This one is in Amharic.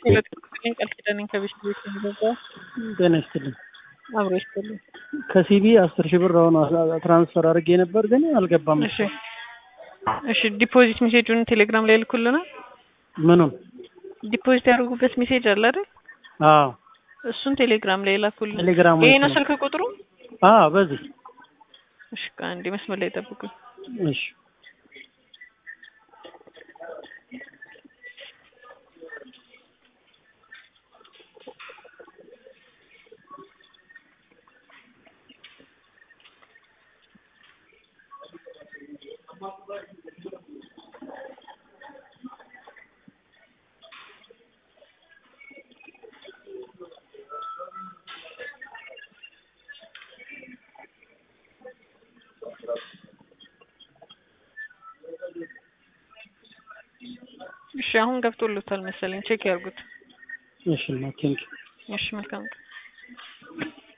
ቃል ኪዳኔን ከቤት ቤት የሚገባው ጤና ይስጥልኝ። አብሮ ይስጥልኝ። ከሲቢ አስር ሺህ ብር አሁን ትራንስፈር አድርጌ ነበር ግን አልገባም። እሺ እሺ፣ ዲፖዚት ሜሴጁን ቴሌግራም ላይ ልኩልናል። ምኑን? ዲፖዚት ያደርጉበት ሜሴጅ አለ አይደል? አዎ እሱን ቴሌግራም ላይ ላኩልን። ቴሌግራም ይሄ ነው ስልክ ቁጥሩ? አዎ በዚህ እሺ፣ አንዴ መስመር ላይ ጠብቁኝ። እሺ እሺ፣ አሁን ገብቶሎታል መሰለኝ። ቼክ ያርጉት። እሺ ቴንክ እሺ፣ መልካም